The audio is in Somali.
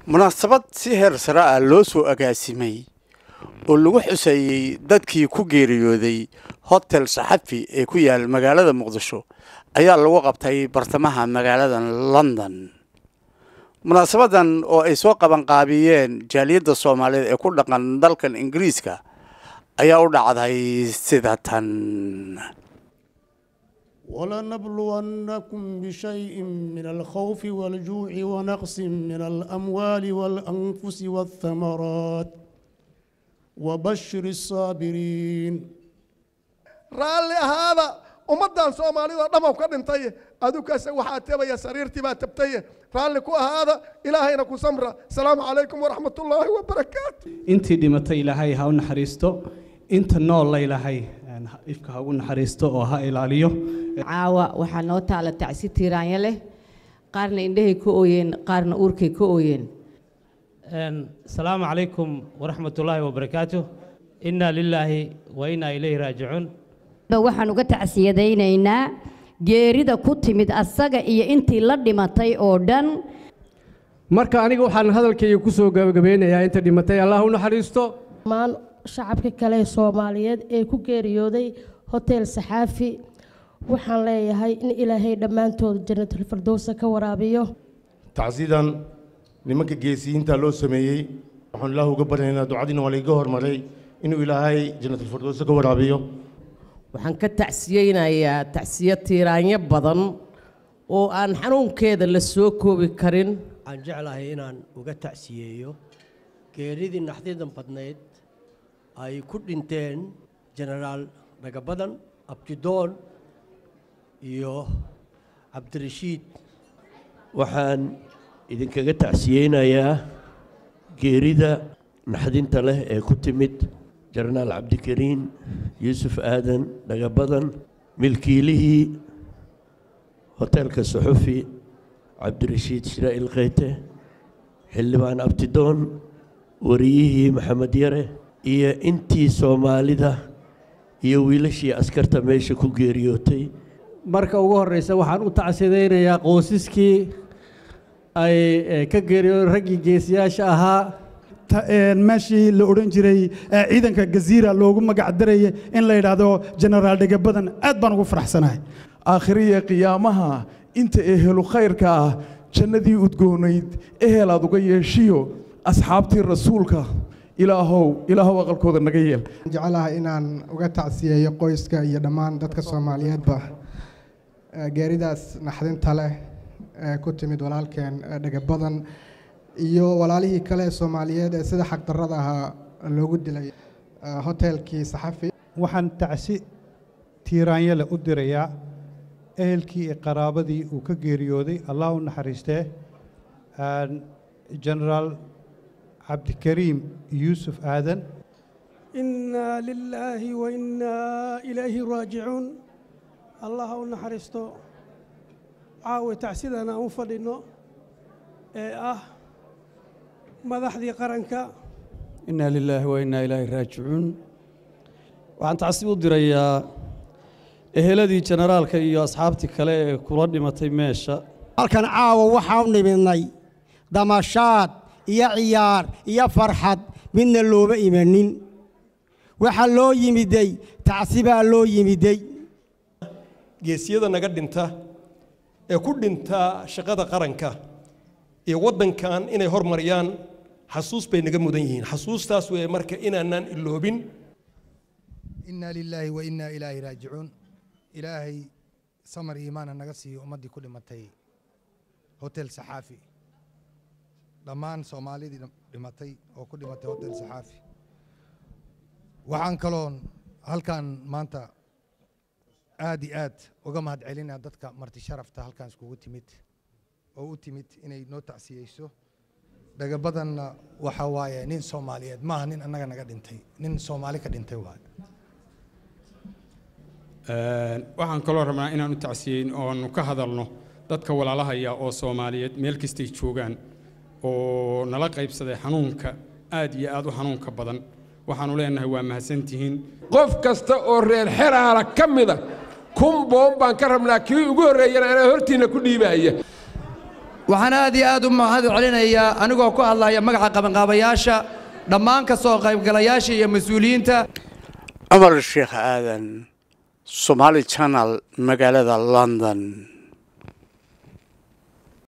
munaasabad si heer sare ah loo soo agaasimay oo lagu xuseeyey dadkii ku geeriyooday hotel saxafi ee ku yaal magaalada muqdisho ayaa lagu qabtay bartamaha magaalada london munaasabadan oo ay soo qabanqaabiyeen jaaliyadda soomaaliyeed ee ku dhaqan dalkan ingiriiska ayaa u dhacday sida tan ولنبلونكم بشيء من الخوف والجوع ونقص من الأموال والأنفس والثمرات وبشر الصابرين raalli ahaada ummaddan soomaalida dhammaw ka dhintay adukase waxaa tebaya sariirtii baa tabtaye raalli ku ahaada ilaahayna ku samra asalaamu calaykum waraxmatullaahi wabarakaatu intii dhimatay ilaahay ha u naxariisto inta noolla ilaahay ifka ha ugu naxariisto oo ha ilaaliyo caawa waxaa noo taala tacsi tiiraanya leh qaarna indhahay ka ooyeen qaarna uurkay ka ooyeen asalaamu calaykum waraxmatullaahi wabarakaatu innaa lilaahi wa innaa ilayhi raajicuun waxaan uga tacsiyadaynaynaa geerida ku timid asaga iyo intii la dhimatay oo dhan marka aniga waxaan hadalkayga ku soo gabagabeynayaa inta dhimatay allah u naxariisto dhammaan shacabka kale ee soomaaliyeed ee ku geeriyooday hotel saxaafi waxaan leeyahay in ilaahay dhammaantood janatulfirdowsa ka waraabiyo tacsidan nimanka geesiyiinta loo sameeyey waxaan ilaah uga baryaynaa ducadiina waa laiga hormaray inuu ilaahay janatulfirdowsa ka waraabiyo waxaan ka tacsiyeynayaa tacsiyo tiiraanyo badan oo aan xanuunkeeda la soo koobi karin waxaan jeclahay inaan uga tacsiyeeyo geeridii naxdidan badnayd ay ku dhinteen jenaraal dhagabadan abdidoon iyo cabdirashiid waxaan idinkaga tacsiyeynayaa geerida naxdinta leh ee ku timid jenaraal cabdikariin yuusuf aadan dhagabadan milkiilihii hoteelka suxufi cabdirashiid shiraa'il kheyte xildhibaan abdidoon wariyihii maxamed yare iyo intii soomaalida iyo wiilashii askarta meesha ku geeriyootay marka ugu horreysa waxaan u tacsidaynayaa qoysaskii ay ka geeriyoodeen raggii geesiyaasha ahaa meeshii la odhan jiray ciidanka gaziira loogu magac darayay in la yidhaahdo jenaraal dhegabadan aad baan ugu faraxsanahay aakhiriya qiyaamaha inta ehelu khayrka ah jannadii udgoonayd ehel aad uga yeeshiyo asxaabtii rasuulka ilaahow ilaahow aqalkooda naga yeel jecelahay inaan uga tacsiyeeyo qoyska iyo dhammaan dadka soomaaliyeedba geeridaas naxdinta leh ee ku timid walaalkeen dhegabadan iyo walaalihii kale ee soomaaliyeed ee sida xaqdarrada ahaa loogu dilay hotelkii saxafi waxaan tacsi tiiraanyale u dirayaa ehelkii iyo qaraabadii uu ka geeriyooday allah u naxariistee jenaraal cabdikariim yuusuf aadan innaa lilaahi wa innaa ilayhi raajicuun allah ha u naxariisto caawa tacsidan aan u fadhinno ee ah madaxdii qaranka innaa lilaahi wa innaa ilaahi raajicuun waxaan tacsi u dirayaa eheladii jenaraalka iyo asxaabtii kale ee kula dhimatay meesha halkan caawa waxaa u nimidnay damashaad iyo ciyaar iyo farxad midna looma imanin waxaa loo yimiday tacsi baa loo yimiday geesiyada naga dhinta ee ku dhinta shaqada qaranka iyo waddankan inay hormariyaan xasuus bay naga mudan yihiin xasuustaas weeye marka inaanaan iloobin innaa lilaahi wa innaa ilaahi raajicuun ilaahay samar iimaana naga siiyo ummaddii ku dhimatay hotel saxaafi dhammaan soomaalidii dhimatay oo ku dhimatay hotel saxaafi waxaan kaloon halkan maanta aad iyo aad uga mahad celinaa dadka marti sharafta halkan iskugu timid oo u timid inay noo tacsiyeyso dhagabadanna waxa waaye nin soomaaliyeed maaha nin annaga naga dhintay nin soomaali ka dhintay waaye waxaan kaloo rabnaa inaan u tacsiyeyn oonu ka hadalno dadka walaalahaya oo soomaaliyeed meel kastay joogaan oo nala qaybsaday xanuunka aad iyo aad u xanuunka badan waxaanu leenahay waa mahadsantihiin qof kasta oo reer xeraala ka mida kun boon baan ka rabnaa kii ugu horreeyana anaa hortiinna ku dhiibaaya waxaan aad iyo aad u mahad celinayaa anigoo ku hadlaya magaca qabanqaabayaasha dhammaan ka soo qaybgalayaasha iyo mas-uuliyiinta cumar sheekh aadan somaali channel magaalada london